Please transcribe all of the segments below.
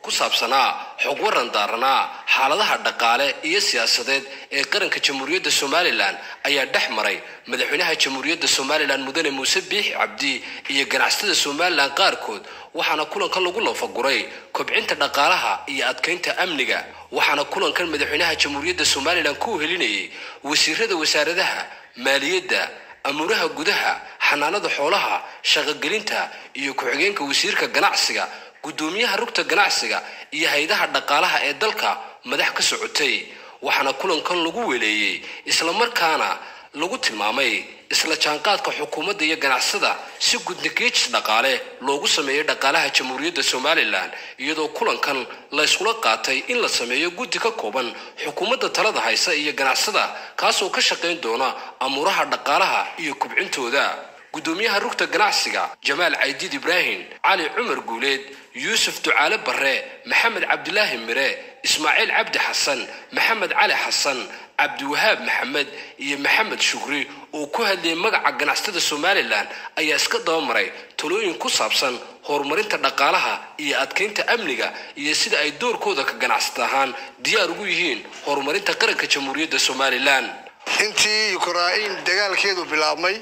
ku saabsanaa xog waran daaranaa xaaladaha dhaqaale iyo siyaasadeed ee qaranka jamhuuriyadda somalilan ayaa dhex maray madaxweynaha jamhuuriyadda somalilan mudane muuse biixi cabdi iyo ganacsatada somalilan qaarkood waxaana kulankan lagu lafaguray kobcinta dhaqaalaha iyo adkaynta amniga waxaana kulankan madaxweynaha jamhuuriyadda somalilan ku helinayay wasiirada wasaaradaha maaliyadda amuuraha gudaha xanaanada xoolaha shaqogelinta iyo ku-xigeenka wasiirka ganacsiga guddoomiyaha rugta ganacsiga iyo hay-adaha dhaqaalaha ee dalka madax ka socotay waxaana kulankan lagu weleeyey islamarkaana lagu tilmaamay isla jaanqaadka xukuumadda iyo ganacsada si gudnigeejis dhaqaale loogu sameeyey dhaqaalaha jamhuuriyadda somalilan iyadoo kulankan la yskula qaatay in la sameeyo guddi ka kooban xukuumadda talada haysa iyo ganacsada kaasoo ka shaqayn doona amuuraha dhaqaalaha iyo kubcintooda guddoomiyaha rugta ganacsiga jamaal caydiid ibraahim cali cumar guuleed yuusuf ducaale barre maxamed cabdilaahi mire ismaaciil cabdi xasan maxamed cali xasan cabdiwahaab maxamed iyo maxamed shukri oo ku hadlayay magaca ganacsatada somalilan ayaa iska dabamaray talooyin ku saabsan horumarinta dhaqaalaha iyo adkaynta amniga iyo sida ay doorkooda ka ganacsata ahaan diyaar ugu yihiin horumarinta qaranka jamhuuriyadda somalilan intii ukrain dagaalkeedu bilaabmay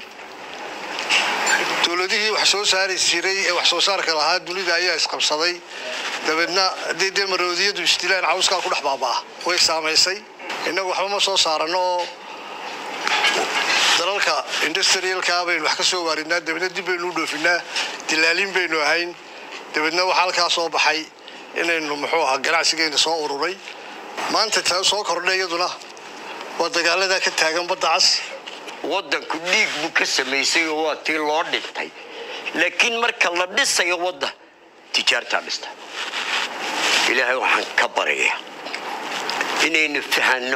dowladihii wax soo saari jiray ee wax soo saarka lahaa dunida ayaa isqabsaday dabeedna haddii dee maroodiyadu isdilaan cawskaa ku dhex baabaa way saamaysay innagu waxba ma soo saarano oo dalalka industrialka baynu wax ka soo waarinaa dabeedna dib baynu u dhoofinaa dilaalin baynu ahayn dabeedna waxaa halkaa soo baxay inaynu muxuu ahaa ganacsigeyna soo ururay maanta taa soo kordhay iyaduna waa dagaaladaa ka taagan badda cas waddanku dhiig buu ka samaysay oo waa tii loo dhintay laakiin marka la dhisayo wadda tijaartaa dhista ilaahay waxaan ka baraya inaynu fahanno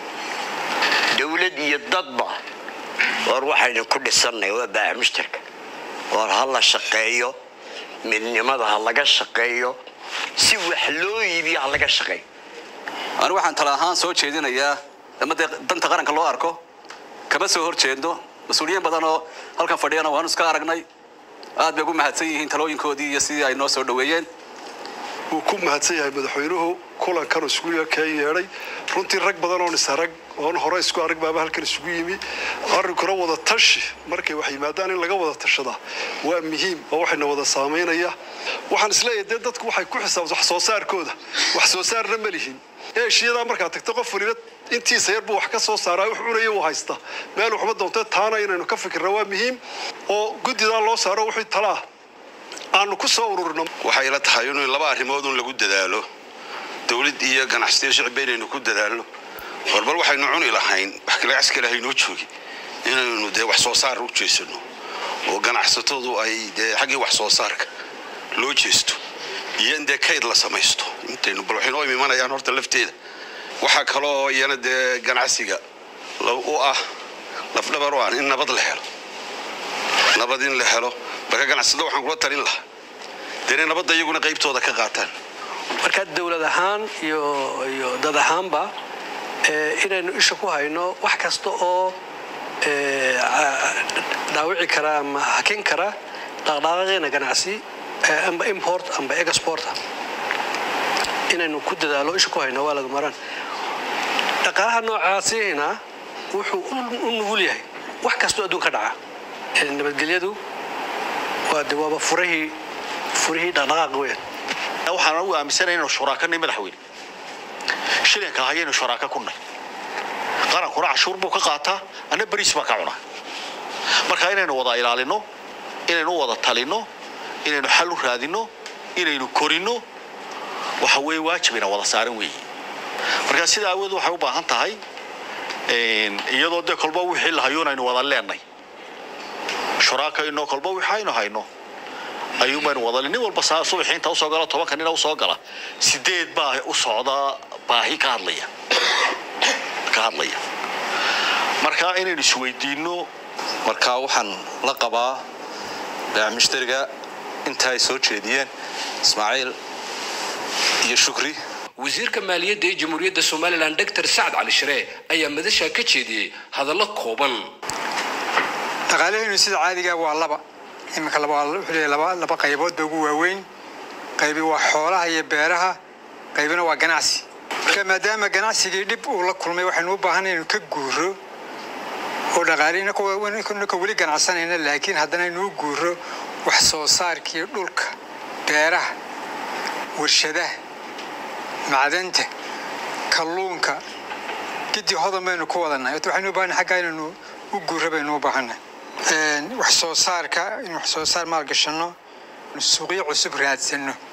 dowlad iyo dadba war waxaynu ku dhisannay waa baaca mushtarka war ha la shaqeeyo midnimada ha laga shaqeeyo si wax loo iibiyo ha laga shaqeeyo anigu waxaan tala ahaan soo jeedinayaa ama dee danta qaranka loo arko kama soo hor jeedno mas-uuliyiin badan oo halkan fadhiyana waanu iska aragnay aad bay ugu mahadsan yihiin talooyinkoodii iyo sidii ay noo soo dhoweeyeen wuu ku mahadsan yahay madaxweynuhu kulankan isugu ka yeedhay runtii rag badan oon isarag oon hore isku arag baaba halkan isugu yimi arrinkuna wada tashi markay wax yimaadaan in laga wada tashadaa waa muhiim oo waxayna wada saamaynaya waxaan isleeyahay dee dadku waxay ku xisaabta wax soo saarkooda wax soo saarna ma lihin eeshiyadaa markaad tagto qof waliba intiisa yar buu wax ka soo saaraa wax cunaya uu haysta meel waxuma doonta taana inaynu ka fikirna waa muhiim oo guddidaa loo saaro wixii talaa aanu ku soo ururno waxay ila tahay inuu laba arrimood un lagu dadaalo dowlad iyo ganacsiyo shicbi inaynu ku dadaalno horbal waxaynu cuni lahayn wax kalagacs kale haynoo joogi inaynu dee wax soo saar u jeesano oo ganacsatadu ay dee xaggii wax soo saarka loo jeesto iyo in dee kayd la samaysto intaynu bal waxay noo imanayaan horta lafteeda waxaa kaloo iyana dee ganacsiga u ah lafdhabar u ah in nabad la helo nabad in la helo marka ganacsada waxaan kula talin lahaa dee inay nabadda iyaguna qaybtooda ka qaataan marka dowlad ahaan iyo iyo dad ahaanba inaynu isha ku hayno wax kasta oo dhaawici kara ama hakin kara dhaqdhaqaaqeena ganacsi amba import amba exporta inaynu ku dadaalo isha ku hayno waa laga maraan dhaqaalaha noocaasina wuxuu u nugul yahay wax kastoo adduun ka dhaca nabadgelyadu waa de waaba furahii furihii dhaqdhaqaaq weeyaan waxaan ugu aaminsanay inaynu shuraakanay madaxweyne shilinka hayaynu shuraaka ku nay qarankuna cashuur buu ka qaataa anna bariis baan ka cunaa marka inaynu wada ilaalino inaynu wada talino inaynu xal u raadino inaynu korino waxa weeye waajibina wada saaran weeye marka sida awood waxay u baahan tahay iyadoo dee kolba wixii la hayoon aynu wada leenay shuraaka inoo kolba wixii aynu hayno ayuun baynu wada nin walba saa subaxii inta usoo gala tobanka nina usoo gala sideed baa u socda baahi ka hadlaya ka hadlaya marka inaynu isweydiino marka waxaan la qabaa baac mushtariga inta ay soo jeediyeen ismaaciil iyo shukri wasiirka maaliyadda ee jamhuuriyadda somalilan doctor sacad cali sharee ayaa madashaa ka jeediyey hadallo kooban dhaqaalahaynu sida caadiga waa laba iminka wuxuu leeyahay laba laba qaybood ba ugu waaweyn qaybi waa xoolaha iyo beeraha qaybina waa ganacsi marka maadaama ganacsigii dhib uu la kulmay waxaynu u baahanay inaynu ka guuro oo dhaqaale inaka weli ganacsanayna laakiin haddana inuu guuro wax soo saarkii dhulka beeraha warshadaha macdanta kalluunka giddi hodan baynu ku wadannahay ota waxaynu u baahanay xaggaa inaynu u guuro baynu u baahannahay wax soo saarka in wax soo saar maalgashanno suuqyo cusub raadsano